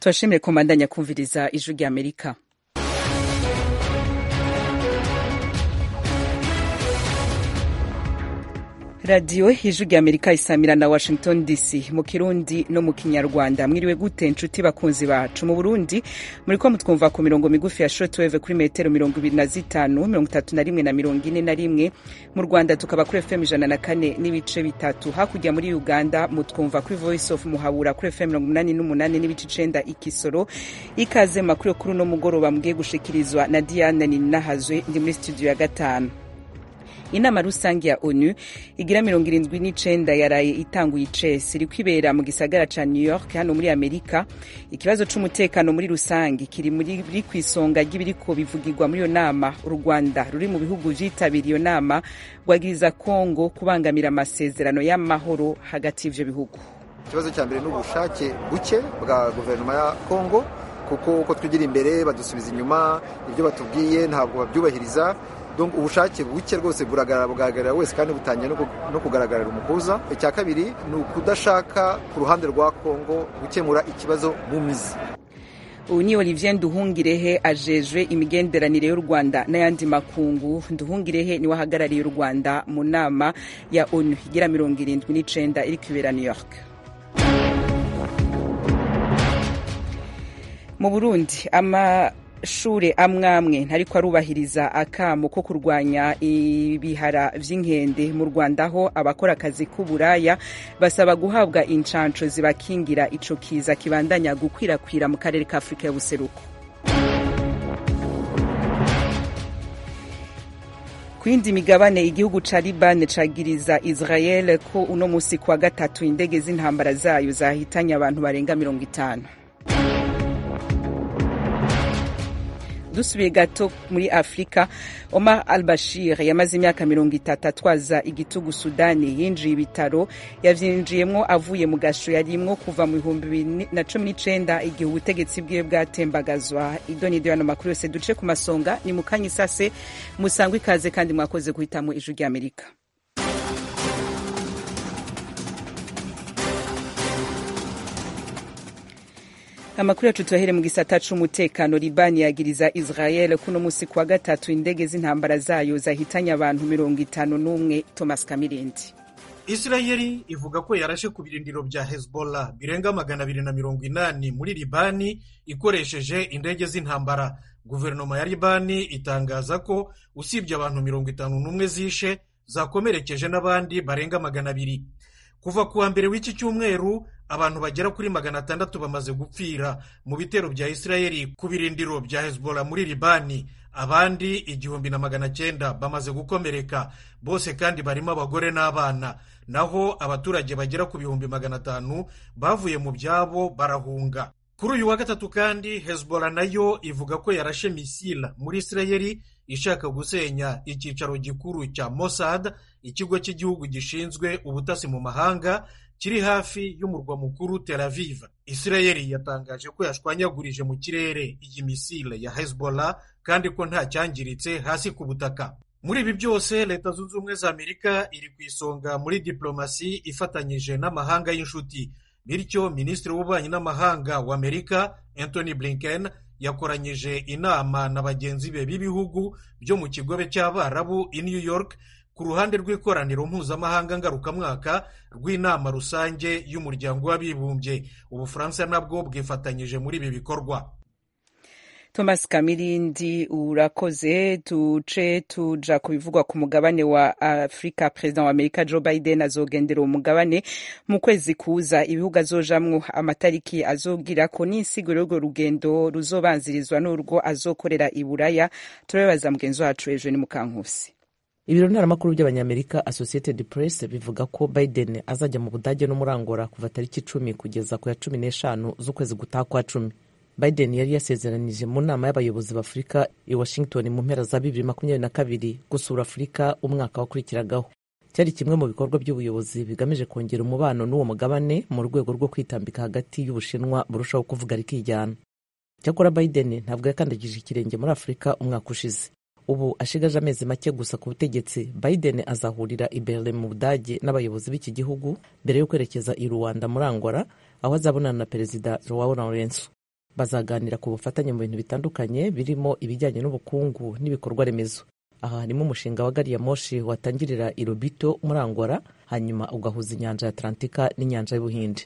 tubashimire ko mbandanya kumviriza ijwi rya amerika radiyo ijwi rya amerika isamira na washington dc mu kirundi no mu kinyarwanda mwiriwe gute nshuti bakunzi bacu mu burundi muri ko mutwumva ku mirongo migufi ya shortwave kuri metero mirongo ibiri na zitanu mirongo itatu na rimwe na mirongo ine na rimwe mu rwanda tukaba kuri fm ijana na kane n'ibice bitatu hakurya muri uganda mutwumva kuri voice of muhabura kuri fm mirongo umunani n'umunani n'ibice icenda ikisoro ikaze makuru yo kuri uno mugoroba mugiye gushikirizwa na diane ninahazwe ndi muri studio ya gatanu inama rusange ya onu igira mirongo irindwi n'icenda yaraye itanguye icesi iri kwibera mu gisagara ca new york hano muri amerika ikibazo c'umutekano muri rusange kiri muri kw'isonga ry'ibiriko bivugirwa muri iyo nama u rwanda ruri mu bihugu vyitabiriye iyo nama rwagiriza kongo kubangamira amasezerano y'amahoro hagati y'ivyo bihugu ikibazo cya mbere ni ubushake buke bwa guverinoma ya kongo kuko uko twigira imbere badusubiza inyuma ibyo batubwiye ntabwo babyubahiriza ubushake buke rwose bugaragarira wese kandi butangiye no kugaragarira umuhuza icya kabiri ni ukudashaka ku ruhande rwa kongo gukemura ikibazo mu mizi ubu ni olivier nduhungirehe ajejwe imigenderanire y'u rwanda n'ayandi makungu nduhungirehe niwe ahagarariye u rwanda mu nama ya onu igira mirongo irindwi n'icenda iri kwibera new york mu burundi ama shure amwamwe ntariko arubahiriza akamo ko kurwanya ibihara vy'inkende mu rwanda aho abakora akazi k'uburaya basaba guhabwa incanco zibakingira ico kiza kibandanya gukwirakwira mu karere ka afurika y'ubuseruko kwindi migabane igihugu ca liban cagiriza israel ko uno musi kuwa gatatu indege z'intambara zayo zahitanye abantu barenga mirongo itanu dusubiye gato muri afurika omar al bashir yamaze imyaka mirongo itatu atwaza igitugu sudani yinjiye ibitaro yavyinjiyemwo avuye mu gasho yarimwo kuva mu bihumbi bibiri na cumi n'icenda igihe ubutegetsi bwiwe bwatembagazwa idonido yano makuru yose duce ku masonga ni mukanya isase musangwe ikaze kandi mwakoze guhitamo ijwi ry'amerika amakuru yacu tuyahere mu gisata c'umutekano libani yagiriza israel kuno musi kuwa gatatu indege z'intambara zayo zahitanye abantu mirongo itanu n'umwe thomas kamirindi isirayeli ivuga ko yarashe ku birindiro bya hezbollah birenga magana abiri na mirongo inani muri libani ikoresheje indege z'intambara guverinoma ya libani itangaza ko usibye abantu mirongo itanu n'umwe zishe zakomerekeje n'abandi barenga magana abiri kuva ku wa mbere w'iki cyumweru abantu bagera kuri magana atandatu bamaze gupfira mu bitero bya isirayeli ku birindiro bya hezbollah muri libani abandi igihumbi na magana cyenda bamaze gukomereka bose kandi barimo abagore n'abana naho abaturage bagera ku bihumbi magana atanu bavuye mu byabo barahunga kuri uyu wa gatatu kandi hezbollah nayo ivuga ko yarashe misila muri isirayeli ishaka gusenya icyicaro gikuru cya mossad ikigo cy'igihugu gishinzwe ubutasi mu mahanga kiri hafi y'umurwa mukuru tel aviv isirayeli yatangaje ko yashwanyagurije mu kirere iyi misile ya hezbollah kandi ko nta cyangiritse hasi ku butaka muri ibi byose leta zunze ubumwe za amerika iri ku isonga muri diplomasi ifatanyije n'amahanga y'inshuti bityo minisitiri w'ububanyi n'amahanga wa amerika anthony blinken yakoranyije inama na bagenzi be b'ibihugu byo mu kigobe cy'abarabu i new york ku ruhande rw'ikoraniro mpuzamahanga ngarukamwaka rw'inama rusange y'umuryango w'abibumbye ubufaransa nabwo bwifatanyije muri ibi bikorwa thomas kamirindi urakoze tuce tuja ku bivugwa ku mugabane wa afurika perezida wa amerika joe biden azogendera uwo mugabane mu kwezi kuza ibihugu azojamwo amatariki azogirako n'insiguro y'urwo rugendo ruzobanzirizwa n'urwo azokorera i buraya turabibaza mugenzi wacu ejo ni mukankusi ibiro ntaramakuru by'abanyamerika associated press bivuga ko biden azajya mu budage no muri angola kuva tariki icumi kugeza ku ya cumi n'eshanu z'ukwezi gutaha kwa cumi biden yari yasezeranije mu nama y'abayobozi b'afurika i washington mu mpera za bibiri makumyabiri na kabiri gusura afurika umwaka wakurikiragaho cyari kimwe mu bikorwa by'ubuyobozi bigamije kongera umubano n'uwo mugabane mu rwego rwo kwitambika hagati y'ubushinwa burushaho kuvuga rikijyana cyakora biden ntabwo yakandagije ikirenge muri afurika umwaka ushize ubu ashigaje amezi make gusa ku butegetsi biden azahurira i berlin mu budage n'abayobozi b'iki gihugu mbere yo kwerekeza i rwanda muri angola aho azabonana na perezida joao lorenzo bazaganira ku bufatanye mu bintu bitandukanye birimo ibijyanye n'ubukungu n'ibikorwa remezo aha harimo umushinga wa gari ya moshi watangirira i Lobito muri Angola hanyuma ugahuza inyanja ya Atlantika n'inyanja y'Ubuhinde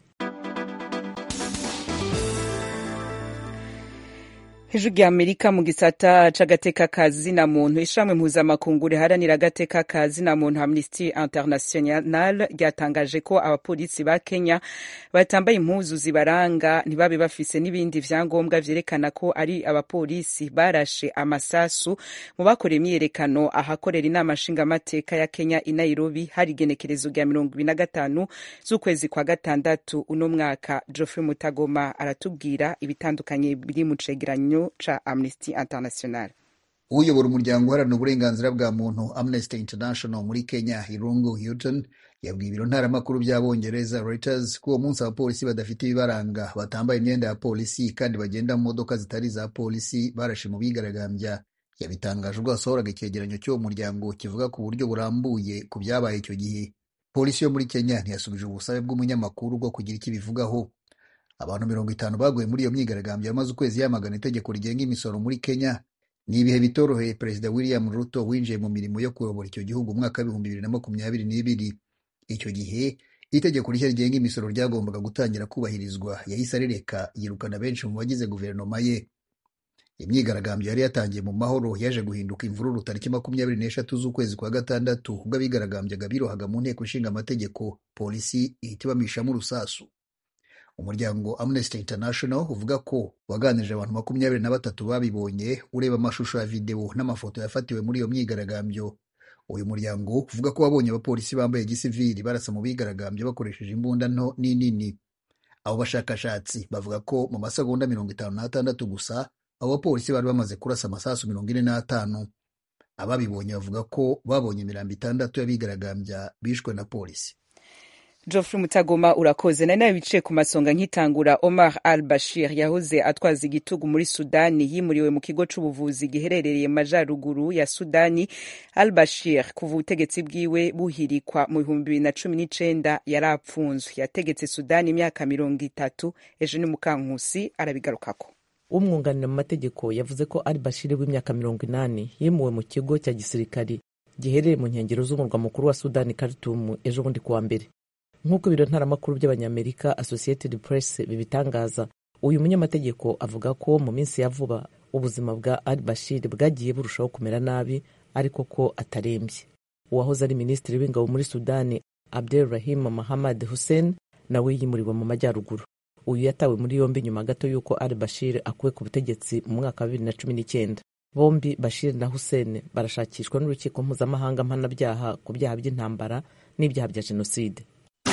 hejuru ya amerika mu gisata c'agateka ka zina muntu ishramwe mpuzamakungu riharanira agateka ka zina muntu amnesty international ryatangaje ko abapolisi ba kenya batambaye impuzu zibaranga ntibabe bafise n'ibindi vyangombwa vyerekana ko ari abapolisi barashe amasasu mu bakoreye imyiyerekano ahakorera inama nshingamateka ya kenya i nairobi hari igenekerezo rya mirongo ibiri na gatanu z'ukwezi kwa gatandatu uno mwaka geoffrey mutagoma aratubwira ibitandukanye biri mu cegeranyo ca Amnesty International uyobora umuryango uharanira uburenganzira bwa muntu Amnesty International muri Kenya Irungu Houghton yabwiye ibiro ntaramakuru by'abongereza Reuters ko uwo munsi abapolisi badafite ibibaranga batambaye imyenda ya polisi kandi bagenda mu modoka zitari za polisi barashe mu bigaragambya yabitangaje ubwo hasohoraga icyegeranyo cy'uwo muryango kivuga ku buryo burambuye ku byabaye icyo gihe polisi yo muri Kenya ntiyasubije ubusabe bw'umunyamakuru bwo kugira icyo ibivugaho abantu mirongo itanu baguye muri iyo myigaragambyo yamaze ukwezi yamagana itegeko rigenga imisoro muri Kenya ni ibihe bitoroheye perezida William Ruto winjiye mu mirimo yo kuyobora icyo gihugu umwaka w'ibihumbi bibiri na makumyabiri n'ibiri icyo gihe itegeko rishya rigenga imisoro ryagombaga gutangira kubahirizwa yahise arireka yirukana benshi mu bagize guverinoma ye imyigaragambyo yari yatangiye mu mahoro yaje guhinduka imvururu tariki makumyabiri n'eshatu z'ukwezi kwa gatandatu ubwo abigaragambyaga birohaga mu nteko ishinga amategeko polisi ihita ibamishamo urusasu umuryango Amnesty International uvuga ko waganirije abantu makumyabiri na batatu babibonye ureba amashusho ya videwo n'amafoto yafatiwe muri iyo myigaragambyo uyu muryango uvuga ko wabonye abapolisi bambaye gisivili barasa mu bigaragambyo bakoresheje imbunda nto n'inini abo bashakashatsi bavuga ko mu masegonda mirongo itanu n'atandatu gusa abo bapolisi bari bamaze kurasa amasasu mirongo ine n'atanu ababibonye bavuga ko babonye imirambo itandatu y'abigaragambya bishwe na polisi Geoffrey Mutagoma urakoze nari nawe biciye ku masonga nkitangura Omar al Bashir yahoze atwaza igitugu muri Sudani yimuriwe mu kigo c'ubuvuzi giherereye majaruguru ya Sudani al Bashir kuva ubutegetsi bwiwe buhirikwa mu bihumbi bibiri na cumi n'icenda yari apfunzwe yategetse Sudani imyaka mirongo itatu ejo ni Mukankusi arabigarukako umwunganira mu mategeko yavuze ko al Bashir w'imyaka mirongo inani yimuwe mu kigo cya gisirikari giherereye mu nkengero z'umurwa mukuru wa Sudani Khartoum ejo bundi kuwa mbere nk'uko ibiro ntaramakuru by'abanyamerika associated press bibitangaza uyu munyamategeko avuga ko mu minsi ya vuba ubuzima bwa al bashir bwagiye burushaho kumera nabi ariko ko atarembye uwahoze ari minisitiri w'ingabo muri sudani abdel rahim mahamad hussein nawe yimuriwe mu majyaruguru uyu yatawe muri yombi nyuma gato y'uko al bashir akuwe ku butegetsi mu mwaka wa bibiri na cumi n'icyenda bombi bashir na hussein barashakishwa n'urukiko mpuzamahanga mpanabyaha ku byaha by'intambara n'ibyaha bya jenoside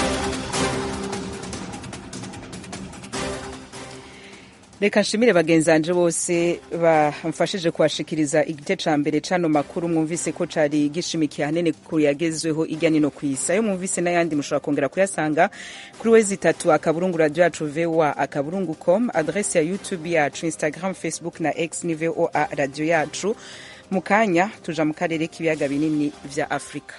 reka nshimire bagenzanje bose bamfashije kubashikiriza igice ca mbere cano makuru mwumvise ko cari gishimikiye ahanini ku yagezweho irya nino ku isi ayo mwumvise n'ayandi mushobora kongera kuyasanga kuri wezi itatu akaburungu radio yacu voa akaburungu com adrese ya youtube yacu instagram facebook na x ni voa radio yacu mu kanya tuja mu karere k'ibiyaga binini vya afurika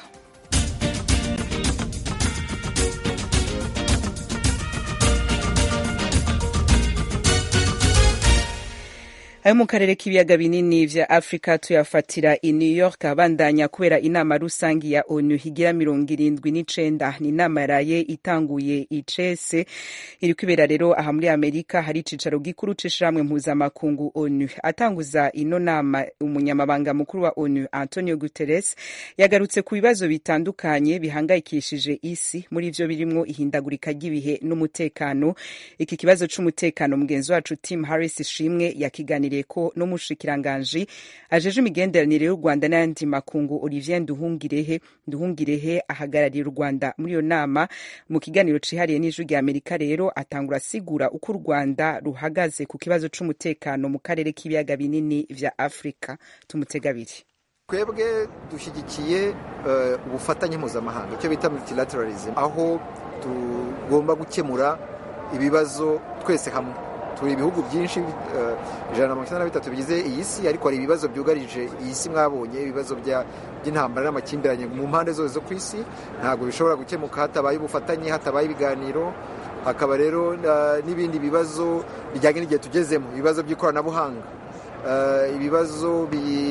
ayo mu karere k'ibiyaga binini vya afurika tuyafatira i new york abandanya kubera inama rusangi ya onu higira mirongo irindwi n'icenda ni inama yaraye itanguye icese iri kwibera rero aha muri amerika hari icicaro gikuru c'ishirahamwe mpuzamakungu onu atanguza ino nama umunyamabanga mukuru wa onu antonio guterres yagarutse ku bibazo bitandukanye bihangayikishije isi muri ivyo birimwo ihindagurika ry'ibihe n'umutekano iki kibazo c'umutekano mugenzi wacu tim harris ishimwe yakiganiriye ko n'umushikiranganji ajeje imigenderanire y'u rwanda n'ayandi makungu olivier nduhungirehe nduhungirehe ahagarariye u rwanda muri iyo nama mu kiganiro cihariye n'ijwi rya amerika rero atangura asigura uko u rwanda ruhagaze ku kibazo c'umutekano mu karere k'ibiyaga binini vya afurika tumutega abiri twebwe dushyigikiye ubufatanye mpuzamahanga icyo bita multilateralism aho tugomba gukemura ibibazo twese hamwe turi ibihugu byinshi ijana na mirongo icyenda na bitatu bigize iyi si ariko hari ibibazo byugarije iyi si mwabonye ibibazo by'intambara n'amakimbirane mu mpande zose zo ku isi ntabwo bishobora gukemuka hatabaye ubufatanye hatabaye ibiganiro hakaba rero n'ibindi bibazo bijyanye n'igihe tugezemo ibibazo by'ikoranabuhanga ibibazo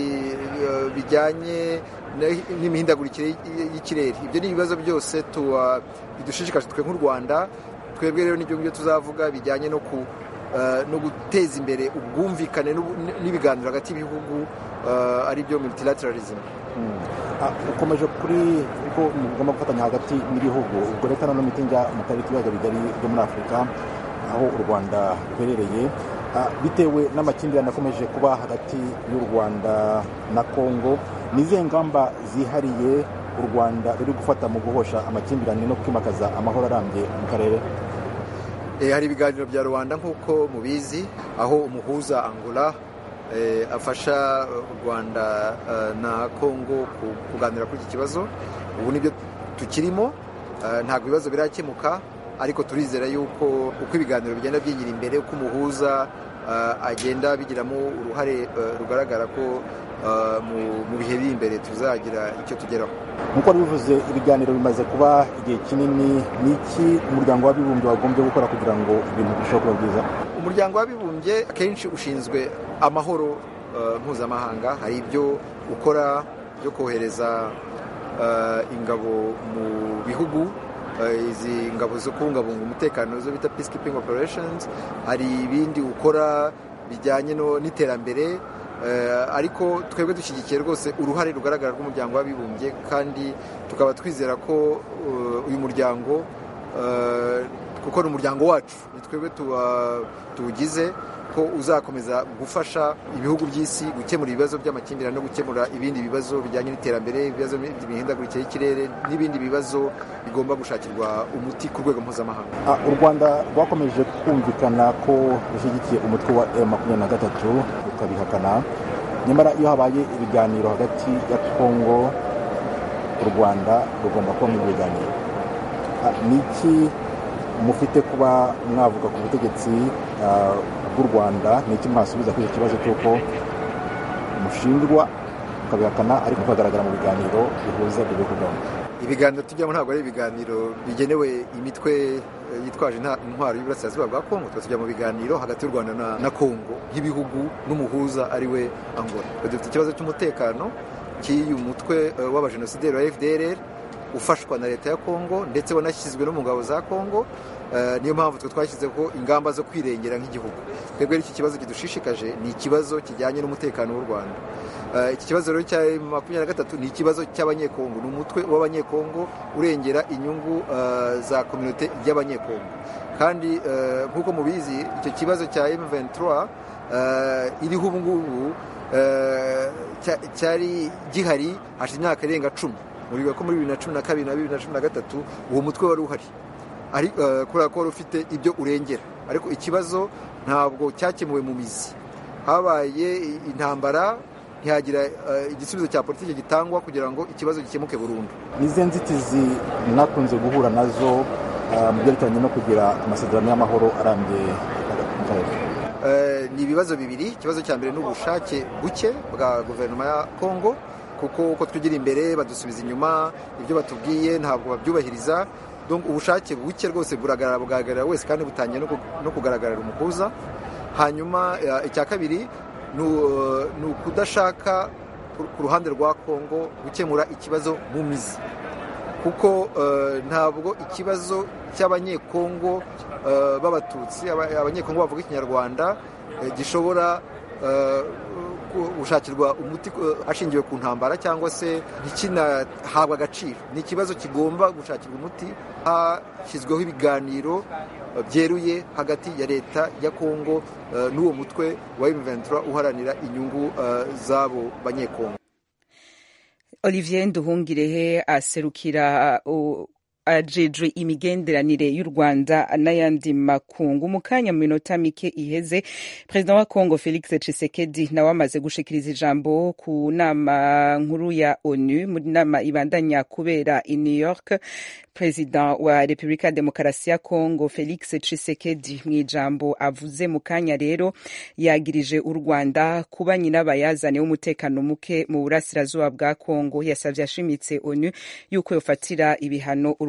bijyanye n'imihindagurikire y'ikirere ibyo ni ibibazo byose bidushishikaje twe nk'u rwanda twebwe rero n'ibyo ngibyo tuzavuga bijyanye no ku no guteza imbere ubwumvikane n'ibiganiro hagati y'ibihugu ari byo multilateralism ukomeje kuri ko mugomba gufatanya hagati n'ibihugu ubwo leta na none njya mu karere k'ibiyaga bigari byo muri afurika aho u rwanda ruherereye bitewe n'amakimbirane akomeje kuba hagati y'u rwanda na congo ni izihe ngamba zihariye u rwanda ruri gufata mu guhosha amakimbirane no kwimakaza amahoro arambye mu karere hari ibiganiro bya rubanda nk'uko mubizi aho umuhuza angola afasha u rwanda na congo kuganira kuri iki kibazo ubu nibyo tukirimo ntabwo ibibazo birakemuka ariko turizera yuko uko ibiganiro bigenda byigira imbere uko umuhuza agenda bigiramo uruhare rugaragara ko mu bihe biri imbere tuzagira icyo tugeraho nk'uko bivuze ibiganiro bimaze kuba igihe kinini ni iki umuryango w'abibumbye wagombye gukora kugira ngo ibintu birusheho kuba byiza umuryango w'abibumbye akenshi ushinzwe amahoro mpuzamahanga hari ibyo ukora byo kohereza ingabo mu bihugu izi ngabo zo kubungabunga umutekano zo bita peacekeeping operations hari ibindi ukora bijyanye n'iterambere ariko twebwe dushyigikiye rwose uruhare rugaragara rw'umuryango w'abibumbye kandi tukaba twizera ko uyu muryango kuko ni umuryango wacu ni twebwe tuwugize ko uzakomeza gufasha ibihugu by'isi gukemura ibibazo by'amakimbirane no gukemura ibindi bibazo bijyanye n'iterambere ibibazo by'imihindagurikire y'ikirere n'ibindi bibazo bigomba gushakirwa umuti ku rwego mpuzamahanga u rwanda rwakomeje kumvikana ko rushyigikiye umutwe wa emu makumyabiri na gatatu rukabihakana nyamara iyo habaye ibiganiro hagati ya kongo u rwanda rugomba kuba mu biganiro ni iki mufite kuba mwavuga ku butegetsi bw'u rwanda ni iki mwasubiza kuri icyo kibazo cy'uko mushinjwa mukabihakana ariko mukagaragara mu biganiro bihuza ibyo bihugu byombi ibiganiro tujyamo ntabwo ari ibiganiro bigenewe imitwe yitwaje intwaro y'uburasirazuba bwa kongo tuba tujya mu biganiro hagati y'u rwanda na kongo nk'ibihugu n'umuhuza ari we angola dufite ikibazo cy'umutekano cy'uyu mutwe w'abajenosideri wa fdr ufashwa na leta ya kongo ndetse wanashyizwe no mu ngabo za kongo niyo mpamvu twe twashyizeho ingamba zo kwirengera nk'igihugu twebwe iki kibazo kidushishikaje ni ikibazo kijyanye n'umutekano w'u rwanda iki kibazo rero cya makumyabiri na gatatu ni ikibazo cy'abanyekongo ni umutwe w'abanyekongo urengera inyungu za kominote y'abanyekongo kandi nk'uko mubizi icyo kibazo cya M23 iriho ubu ngubu cyari gihari hashize imyaka irenga cumi muribuka ko muri bibiri na cumi na kabiri na bibiri na cumi na gatatu uwo mutwe wari uhari kubera ko wari ufite ibyo urengera ariko ikibazo ntabwo cyakemuwe mu mizi habaye intambara ntihagira igisubizo cya politiki gitangwa kugira ngo ikibazo gikemuke burundu n'izi nzitizi mwakunze guhura nazo mu byerekeranye no kugira amasezerano y'amahoro arambye mu karere ni ibibazo bibiri ikibazo cya mbere ni ubushake buke bwa guverinoma ya kongo kuko uko twigira imbere badusubiza inyuma ibyo batubwiye ntabwo babyubahiriza ubushake buke rwose bugaragarira wese kandi butangiye no kugaragarira umuhuza hanyuma icya kabiri ni ukudashaka ku ruhande rwa kongo gukemura ikibazo mu mizi kuko ntabwo ikibazo cy'abanyekongo b'abatutsi abanyekongo bavuga ikinyarwanda gishobora gushakirwa umuti hashingiwe ku ntambara cyangwa se ntikinahabwe agaciro ni ikibazo kigomba gushakirwa umuti hashyizweho ibiganiro byeruye hagati ya leta ya kongo n'uwo mutwe wa M23 uharanira inyungu z'abo banyekongo olivier nduhungirehe aserukira ajejwe imigenderanire y'u rwanda n'ayandi makungu mu kanya mu minota mike iheze perezida wa congo felix tshisekedi nawe amaze gushikiriza ijambo ku nama nkuru ya onu mu nama ibandanya kubera i new york perezida wa repubulika ya demokarasi ya congo felix tshisekedi mu ijambo avuze mu kanya rero yagirije u rwanda kuba nyirabayazane w'umutekano muke mu burasirazuba bwa congo yasabye ashimitse onu yuko yofatira ibihano u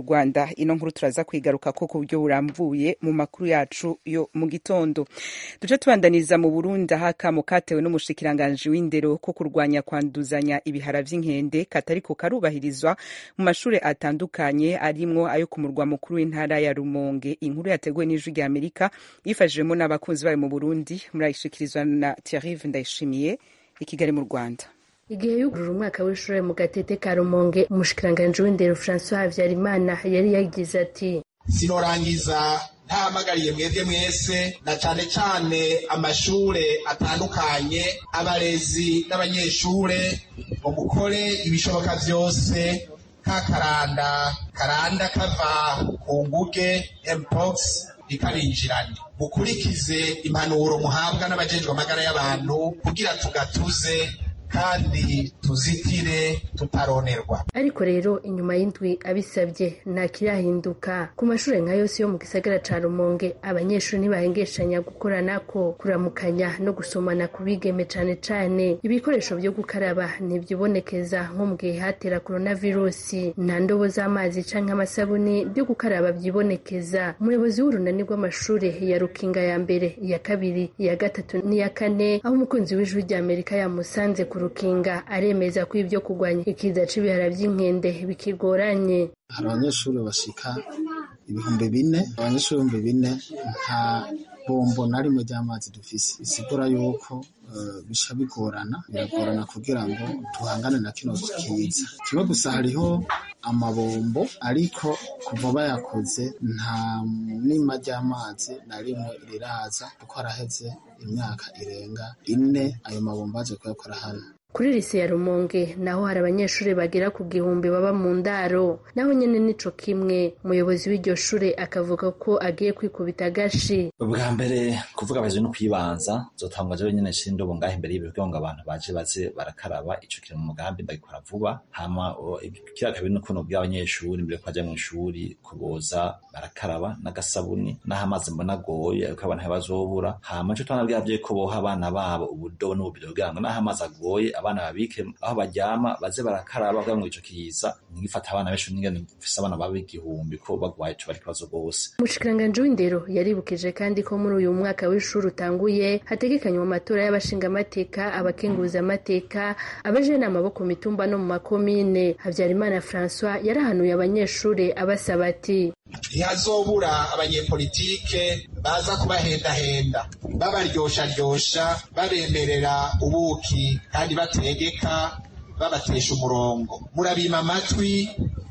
rwanda ino nkuru turaza kwigaruka ko ku buryo burambuye mu makuru yacu yo mu gitondo duce tubandaniza mu burundi aho akamo katewe n'umushikiranganji w'indero ko kurwanya kwanduzanya ibihara vy'inkende katariko karubahirizwa mu mashuri atandukanye arimwo ayo ku murwa mukuru w'intara ya rumonge inkuru yateguwe n'ijwi rya amerika yifashijwemo n'abakunzi bayo mu burundi murayishikirizwa na thierry ndayishimiye i kigali mu rwanda igihe yugurura umwaka w'ishuri mu gatete ka rumonge umushikiranganji w'indero francois habyarimana yari yagize ati sinorangiza ntahamagariye mwebwe mwese na cane cane amashure atandukanye abarezi n'abanyeshure ngo mukore ibishoboka vyose ka karanda karanda kava ku nguge mpox rikabinjiranye mukurikize impanuro muhabwa n'abajejwe amagara y'abantu kugira tugatuze kandi tuzitire tutaronerwa ariko rero inyuma y'indwi abisabye nta kirahinduka ku mashuri nka yose yo mu gisagara ca rumonge abanyeshuri ntibahengeshanya gukoranako kuramukanya no gusomana ku bigeme cane cane ibikoresho vyo gukaraba ntivyibonekeza nko mu gihe hatera koronavirusi nta ndobo z'amazi canke amasabuni byo gukaraba vyibonekeza umuyobozi w'urunani rw'amashure ya rukinga ya mbere iya kabiri iya gatatu n'iya kane aho umukunzi w'ijwi rya amerika yamusanze ku rukinga aremeza ko ibyo kurwanya ikiza c'ibihara vy'inkende bikigoranye hari abanyeshuri bashika ibihumbi bine abanyeshuri ibihumbi bine nta bombo na rimwe ry'amazi dufise bisigura yuko bisha bigorana biragorana kugira ngo tuhangane na kino kiza kimwe gusa hariho amabombo ariko kuva bayakoze nta nima ry'amazi na rimwe riraza kuko haraheze imyaka irenga ine ayo mabombo aje kuyakora hano kuri lise ya rumonge naho hari abanyeshuri bagera ku gihumbi baba mu ndaro naho nyene nico kimwe umuyobozi w'iryo shure akavuga ko agiye kwikubita agashi ubwa mbere kuvuga baje no kwibanza zotangwa jewe nyene nshira indobo ngaho imbere y'ibiro kugira ngo abantu baje baze barakaraba ico kiri mu mugambi ndagikora vuba hama kira kabiri no kuno bw'abanyeshuri mbere ko baja mu ishuri kuboza barakaraba n'agasabuni n'aho amazi mbona agoye ariko abantu ntibazobura hama ico twanabwiye ko boha abana babo ubudobo n'ububido kugira ngo n'aho amazi agoye abana babike aho baryama baze barakaraba kugira ngo ico kiza ntigifata abana benshi n'ingene mfise abana baba igihumbi ko bagwaye ico bari kibazo rwose umushikiranganji w'indero yaribukije kandi ko muri uyu mwaka w'ishuri utanguye hategekanywa amatora y'abashingamateka abakenguzamateka abajenama bo ku mitumba no mu makomine habyarimana francois yarahanuye abanyeshuri abasaba ati ntihazobura abanyepolitike baza kubahendahenda babaryosharyosha babemerera ubuki kandi bategeka babatesha umurongo murabima amatwi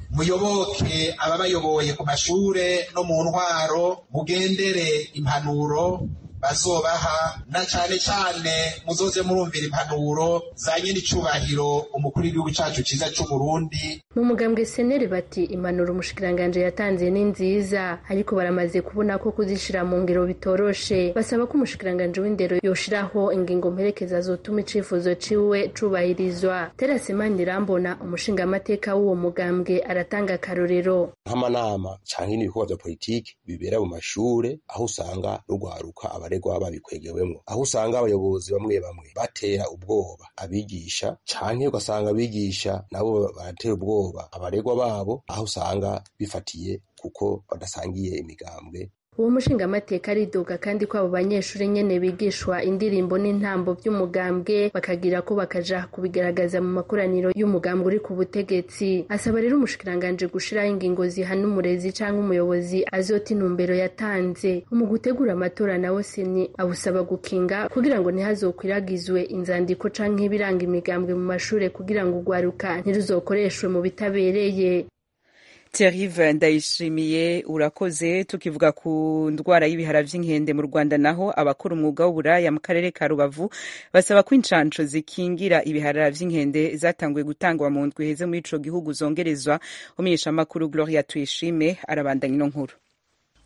muyoboke ababayoboye ku mashure no mu ntwaro mugendere impanuro bazobaha na cane cane muzoze murumvira impanuro za nyir'icubahiro umukuru w'igihugu cacu ciza c'uburundi mu mugambwe seneri bati impanuro umushikiranganje yatanze ni nziza ariko baramaze kubona ko kuzishira mu ngiro bitoroshe basaba ko umushikiranganje w'indero yoshiraho ingingo mperekeza zotuma icifuzo ciwe cubahirizwa terase manirambona umushingamateka w'uwo mugambwe aratanga akarorero nk'amanama canke n'ibikorwa vya politiki bibera mu mashure aho usanga rugwaruka abaregwa babikwegewemwo aho usanga abayobozi bamwe bamwe batera ubwoba abigisha canke ugasanga abigisha nabo baratera ubwoba abaregwa babo aho usanga bifatiye kuko badasangiye imigambwe uwo mushingamateka aridoga kandi ko abo banyeshuri nyene bigishwa indirimbo n'intambo vy'umugambwe bakagira ko bakaja kubigaragaza mu makoraniro y'umugambwe uri ku butegetsi asaba rero umushikiranganje gushiraho ingingo zihana umurezi canke umuyobozi azota intumbero yatanze mu gutegura amatora nawo seni abusaba gukinga kugira ngo ntihazokwiragizwe inzandiko canke ibiranga imigambwe mu mashure kugira ngo urwaruka ntiruzokoreshwe mu bitabereye Thierry ndayishimiye urakoze tukivuga ku ndwara y'ibihara vy'inkende mu Rwanda naho abakora umwuga w'uburaya mu karere ka Rubavu basaba ko incanco zikingira ibihara vy'inkende zatanguye gutangwa mu ndwi heze muri ico gihugu zongerezwa umenyeshamakuru Gloria Tuyishime arabandanya ino nkuru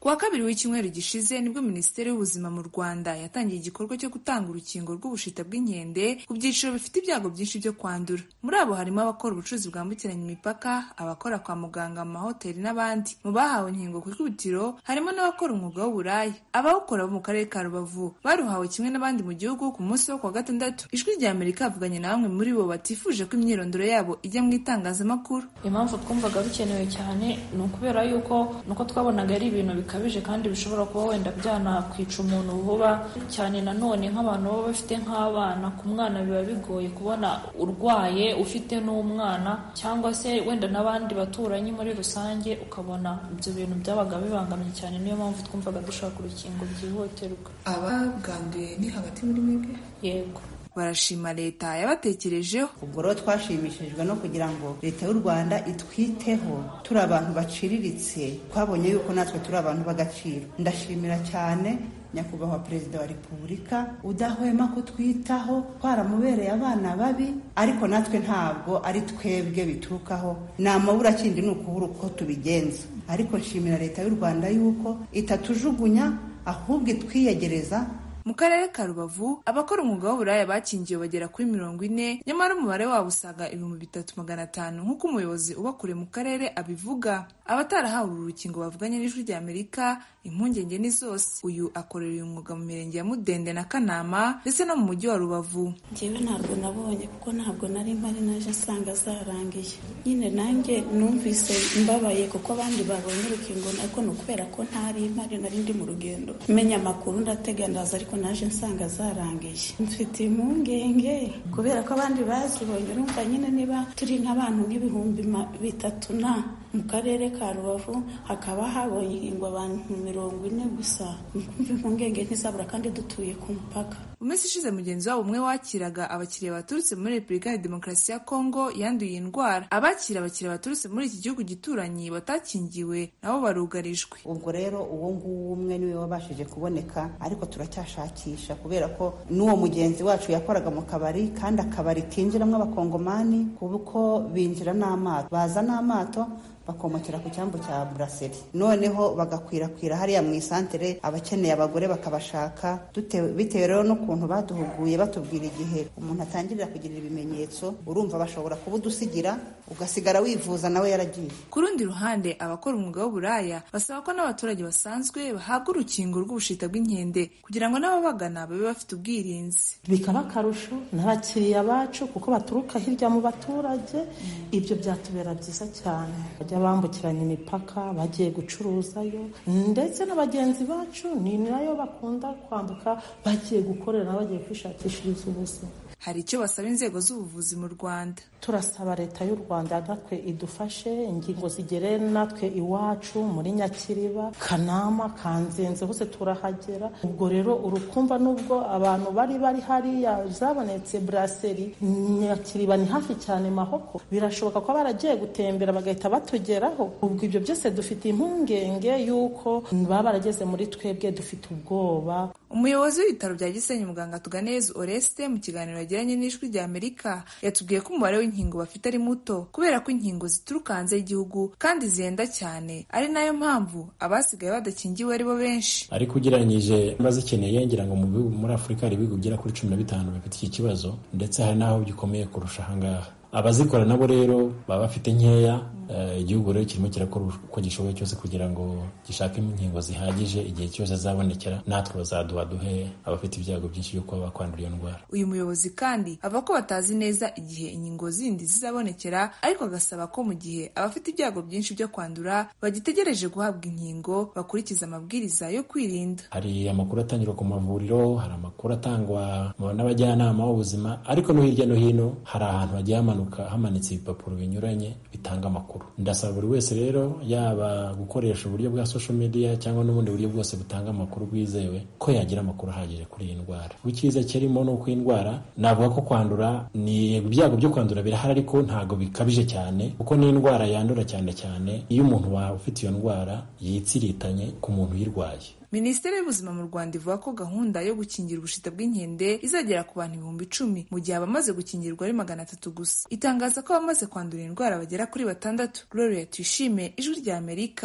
ku wa kabiri w'icyumweru gishize nibwo minisiteri y'ubuzima mu rwanda yatangiye igikorwa cyo gutanga urukingo rw'ubushita bw'inkende ku byiciro bifite ibyago byinshi byo kwandura muri abo harimo abakora ubucuruzi bwambukiranya imipaka abakora kwa muganga mu mahoteli n'abandi mu bahawe inkingo ku ikubitiro harimo n'abakora umwuga w'uburaya abawukora bo mu karere ka rubavu baruhawe kimwe n'abandi mu gihugu ku munsi wo kuwa gatandatu ijwi rya amerika yavuganye na bamwe muri bo batifuje ko imyirondoro yabo ijya mu itangazamakuru impamvu twumvaga bikenewe cyane ni ukubera yuko nuko twabonaga ari ibintu bikabije kandi bishobora kuba wenda byanakwica umuntu vuba cyane nanone nk'abantu baba bafite nk'abana ku mwana biba bigoye kubona urwaye ufite n'umwana cyangwa se wenda n'abandi baturanyi muri rusange ukabona ibyo bintu byabaga bibangamye cyane niyo mpamvu twumvaga dushaka urukingo byihutirwa ababwanduye ni hagati muri mwebwe yego barashima leta yabatekerejeho ubwo rero twashimishijwe no kugira ngo leta y'u rwanda itwiteho turi abantu baciriritse twabonye yuko natwe turi abantu b'agaciro ndashimira cyane nyakubahwa perezida wa repubulika udahwema kutwitaho twaramubereye abana babi ariko natwe ntabwo ari twebwe biturukaho ni amabura kindi ni ukubura uko tubigenza ariko nshimira leta y'u rwanda yuko itatujugunya ahubwo itwiyegereza mu karere ka rubavu abakora umwuga w'uburaya bakingiwe bagera kuri mirongo ine nyamara umubare wabo usaga ibihumbi bitatu magana atanu nk'uko umuyobozi ubakuriye mu karere abivuga abatarahawe uru rukingo bavuganye n'ijwi rya amerika impungenge ni zose uyu akorera uyu mwuga mu mirenge ya mudende na kanama ndetse no mu mujyi wa rubavu njyewe ntabwo nabonye kuko ntabwo nari mpari naje nsanga zarangiye nyine nanjye numvise mbabaye kuko abandi babonye urukingo ariko ni ukubera ko ntari mpari nari ndi mu rugendo menya amakuru ndatega ndaza ariko naje nsanga zarangiye mfite impungenge kubera ko abandi bazibonye urumva nyine niba turi nk'abantu nk'ibihumbi bitatu na mu karere ka rubavu hakaba habonye inkingo abantu mirongo ine gusa kumva impungenge ntizabura kandi dutuye ku mupaka mu minsi ishize mugenzi wabo umwe wakiraga abakiriya baturutse muri repubulika ya demokarasi ya kongo yanduye iyi ndwara abakira abakiriya baturutse muri iki gihugu gituranyi batakingiwe nabo barugarijwe ubwo rero uwo nguwo umwe niwe wabashije kuboneka ariko turacyashakisha kubera ko n'uwo mugenzi wacu yakoraga mu kabari kandi akabari kinjiramo abakongomani kuko binjira n'amato baza n'amato bakomokera ku cyambu cya buraseri noneho bagakwirakwira hariya mu isantere abakeneye abagore bakabashaka bitewe rero n'ukuntu baduhuguye batubwira igihe umuntu atangirira kugirira ibimenyetso urumva bashobora kuba udusigira ugasigara wivuza nawe yaragiye ku rundi ruhande abakora umwuga w'uburaya basaba ko n'abaturage basanzwe bahabwa urukingo rw'ubushita bw'inkende kugira ngo n'ababagana babe bafite ubwirinzi bikaba akarusho n'abakiriya bacu kuko baturuka hirya mu baturage ibyo byatubera byiza cyane bajya bambukiranya imipaka bagiye gucuruzayo ndetse na bagenzi bacu ni nayo bakunda kwambuka bagiye gukorera bagiye kwishakishiriza ubuzima hari icyo basaba inzego z'ubuvuzi mu rwanda turasaba leta y'u rwanda natwe idufashe ingingo zigere natwe iwacu muri nyakiriba kanama kanzenze hose turahagera ubwo rero urukumva n'ubwo abantu bari bari hariya zabonetse buraseri nyakiriba ni hafi cyane mahoko birashoboka ko baragiye gutembera bagahita batugeraho ubwo ibyo byose dufite impungenge y'uko baba barageze muri twebwe dufite ubwoba umuyobozi w'ibitaro bya gisenyi muganga tuganeza oreste mu kiganiro yagiranye n'ijwi rya amerika yatubwiye ko umubare w'inkingo bafite ari muto kubera ko inkingo zituruka hanze y'igihugu kandi zihenda cyane ari nayo mpamvu abasigaye badakingiwe ari bo benshi ariko ugereranyije bazikeneye ngira ngo muri afurika hari ibihugu bigera kuri cumi na bitanu bifite iki kibazo ndetse hari n'aho gikomeye kurusha ahangaha abazikora nabo rero baba bafite nkeya igihugu rero kirimo kirakora uko gishoboye cyose kugira ngo gishake inkingo zihagije igihe cyose azabonekera natwe bazaduha duhe abafite ibyago byinshi byo kuba bakwandura iyo ndwara uyu muyobozi kandi avuga ko batazi neza igihe inkingo zindi zizabonekera ariko agasaba ko mu gihe abafite ibyago byinshi byo kwandura bagitegereje guhabwa inkingo bakurikiza amabwiriza yo kwirinda hari amakuru atangirwa ku mavuriro hari amakuru atangwa n'abajyanama b'ubuzima ariko no hirya no hino hari ahantu hagiye hamanuka hamanitse ibipapuro binyuranye bitanga amakuru ndasaba buri wese rero yaba gukoresha uburyo bwa social media cyangwa n'ubundi buryo bwose butanga amakuru bwizewe ko yagira amakuru ahagije kuri iyi ndwara icyiza kirimo ni uko iyi ndwara navuga ko kwandura ni ibyago byo kwandura birahari ariko ntabwo bikabije cyane kuko ni indwara yandura cyane cyane iyo umuntu wawe ufite iyo ndwara yitsiritanye ku muntu uyirwaye minisiteri y'ubuzima mu rwanda ivuga ko gahunda yo gukingira ubushita bw'inkende izagera ku bantu ibihumbi icumi mu gihe abamaze gukingirwa ari magana atatu gusa itangaza ko abamaze kwandura indwara bagera kuri batandatu gloria tuyishime ijwi rya amerika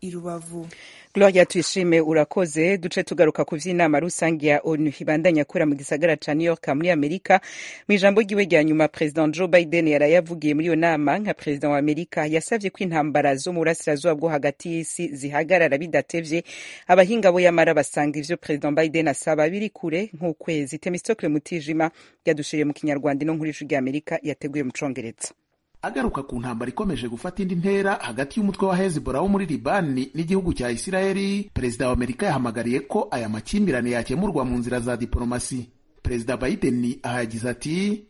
i rubavu gloria tuyishime urakoze duce tugaruka ku vy'inama rusange ya onu ibandanya kura mu gisagara ca new york muri amerika mu ijambo ryiwe rya nyuma president joe biden yarayavugiye muri iyo nama nka president wa amerika yasavye ko intambara zo mu burasirazuba bwo hagati y'isi zihagarara bidatevye abahinga bo yamara basanga ivyo president biden asaba biri kure nk'ukwezi temistokle mutijima yadushiriye mu kinyarwanda ino nkuru y'ijwi rya amerika yateguye mu congereza agaruka ku ntambara ikomeje gufata indi ntera hagati y'umutwe wa hezbollah wo muri libani n'igihugu cya isirayeli perezida wa amerika yahamagariye ko aya makimbirane yakemurwa mu nzira za diporomasi perezida biden aha yagize ati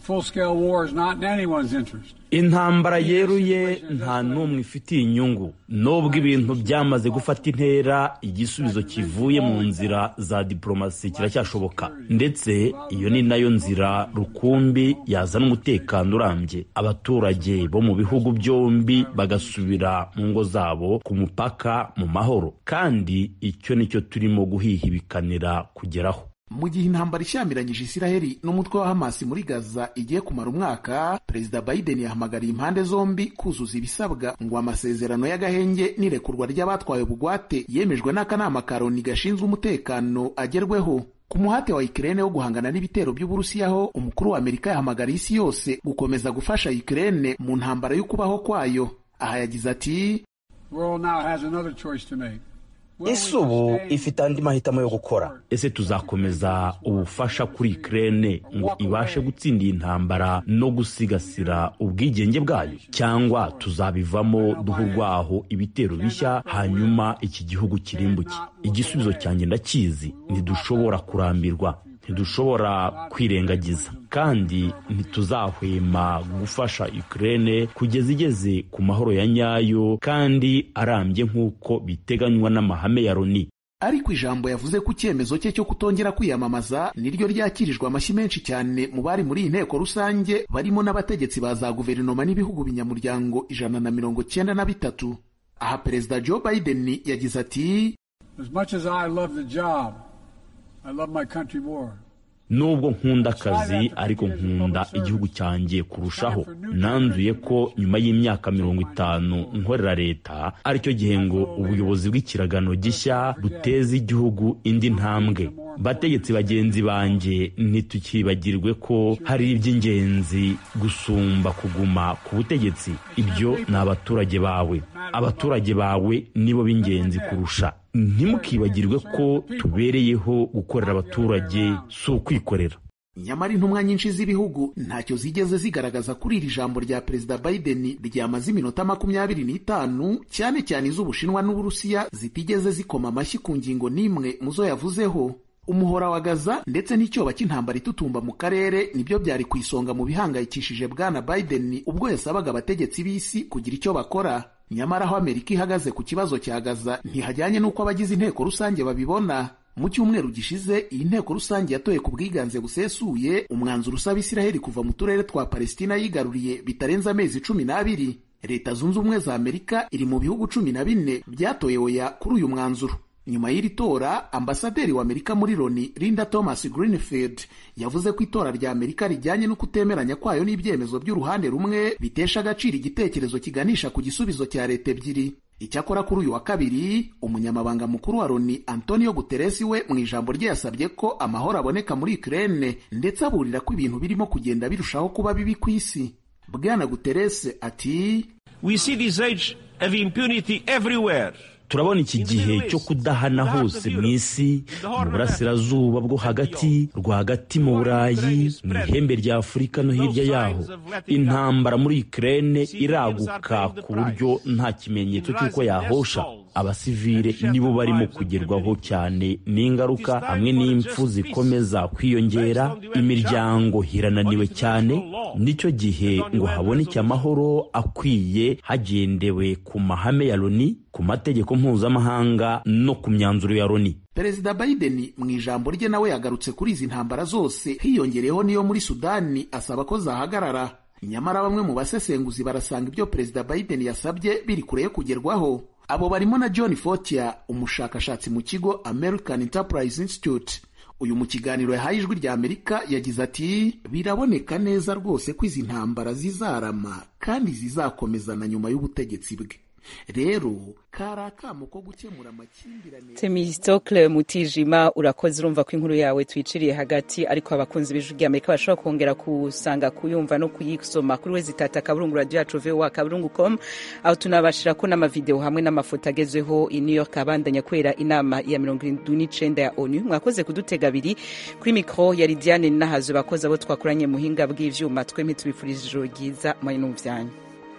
intambara yeruye nta n'umwe ifitiye inyungu nubwo ibintu byamaze gufata intera igisubizo kivuye mu nzira za diporomasi kiracyashoboka ndetse iyo ni nayo nzira rukumbi yazana umutekano urambye abaturage bo mu bihugu byombi bagasubira mu ngo zabo ku mupaka mu mahoro kandi icyo nicyo turimo guhihibikanira kugeraho mu gihe intambara ishyamiranyije isiraheli n'umutwe wa hamasi muri gaza igiye kumara umwaka perezida biden yahamagariye impande zombi kuzuza ibisabwa ngo amasezerano y'agahenge n'irekurwa ry'abatwaye bugwate yemejwe n'akanama ka loni gashinzwe umutekano agerweho ku muhate wa Ukraine wo guhangana n'ibitero by'Uburusiyaho umukuru wa Amerika yahamagariye isi yose gukomeza gufasha Ukraine mu ntambara yo kubaho kwayo aha yagize ati ese ubu ifite andi mahitamo yo gukora ese tuzakomeza ubufasha kuri Ukraine ngo ibashe gutsinda iyi ntambara no gusigasira ubwigenge bwayo cyangwa tuzabivamo duha urwaho ibitero bishya hanyuma iki gihugu kirimbuke igisubizo cyanjye ndakizi ntidushobora kurambirwa ntidushobora kwirengagiza kandi ntituzahwema gufasha Ukraine kugeza igeze ku mahoro ya nyayo kandi arambye nk'uko biteganywa n'amahame ya Loni ariko ijambo yavuze ku cyemezo cye cyo kutongera kwiyamamaza niryo ryakirijwe amashyi menshi cyane mu bari muri iyi nteko rusange barimo n'abategetsi ba za guverinoma n'ibihugu binyamuryango ijana na mirongo cyenda na bitatu aha perezida joe biden yagize ati nubwo nkunda akazi ariko nkunda igihugu cyanjye kurushaho nanzuye ko nyuma y'imyaka mirongo itanu nkorera leta aricyo gihe ngo ubuyobozi bw'ikiragano gishya buteze igihugu indi ntambwe bategetsi bagenzi banjye ntitukibagirwe ko hari iby'ingenzi gusumba kuguma ku butegetsi ibyo ni abaturage bawe abaturage bawe nibo b'ingenzi kurusha ntimukibagirwe ko tubereyeho gukorera abaturage si ukwikorera nyamara intumwa nyinshi z'ibihugu ntacyo zigeze zigaragaza kuri iri jambo rya perezida biden ryamaze iminota makumyabiri n'itanu cyane cyane iz'ubushinwa n'uburusiya zitigeze zikoma amashyi ku ngingo n'imwe mu zo yavuzeho umuhora wa gaza ndetse n'icyoba cy'intambara itutumba mu karere nibyo byari ku isonga mu bihangayikishije bwana biden ubwo yasabaga abategetsi b'isi kugira icyo bakora nyamara aho amerika ihagaze ku kibazo cya gaza ntihajyanye n'uko abagize inteko rusange babibona mu cyumweru gishize iyi nteko rusange yatoye ku bwiganze busesuye umwanzuro usaba isiraheli kuva mu turere twa palestina yigaruriye bitarenze amezi cumi n'abiri leta zunze ubumwe za amerika iri mu bihugu cumi na bine byatoye oya kuri uyu mwanzuro nyuma y'iri tora ambasaderi wa amerika muri loni linda thomas greenfield yavuze ko itora rya amerika rijyanye no kutemeranya kwayo n'ibyemezo by'uruhande rumwe bitesha agaciro igitekerezo kiganisha ku gisubizo cya leta ebyiri icyakora kuri uyu wa kabiri umunyamabanga mukuru wa loni antonio guterres we mu ijambo rye yasabye ko amahoro aboneka muri ukraine ndetse aburira ko ibintu birimo kugenda birushaho kuba bibi ku isi bwana guterres ati we see this age of impunity everywhere turabona iki gihe cyo kudahana hose mu isi mu burasirazuba bwo hagati rwagati mu burayi mu ihembe rya afurika no hirya yaho intambara muri ukraine iraguka ku buryo nta kimenyetso cy'uko yahosha abasivile nibo barimo kugerwaho cyane n'ingaruka hamwe n'impfu zikomeza kwiyongera imiryango hirananiwe cyane nicyo gihe ngo haboneke amahoro akwiye hagendewe ku mahame ya loni ku mategeko mpuzamahanga no ku myanzuro ya loni perezida biden mu ijambo rye nawe yagarutse kuri izi ntambara zose hiyongereyeho n'iyo muri sudani asaba ko zahagarara nyamara bamwe mu basesenguzi barasanga ibyo perezida biden yasabye biri kure yo kugerwaho abo barimo na john fortier umushakashatsi mu kigo american enterprise institute uyu mu kiganiro yahaye ijwi rya amerika yagize ati biraboneka neza rwose ko izi ntambara zizarama kandi zizakomezana nyuma y'ubutegetsi bwe rero kari akamo ko gukemura amakimbirane temistokle mutijima urakoze urumva ko inkuru yawe twiciriye hagati ariko abakunzi b'ijwi rya amerika bashobora kongera kusanga kuyumva no kuyisoma kuri we zitata akaburungu radio yacu voa akaburungu com aho tunabashira ko n'amavideo hamwe n'amafoto agezweho i new york abandanya kubera inama ya mirongo irindwi n'icenda ya onu mwakoze kudutega abiri kuri mikro yari diane nahazo bakozi abo twakoranye muhinga bw'ivyuma twemye tubifurije ijoro ryiza mwari n'umuvyanyu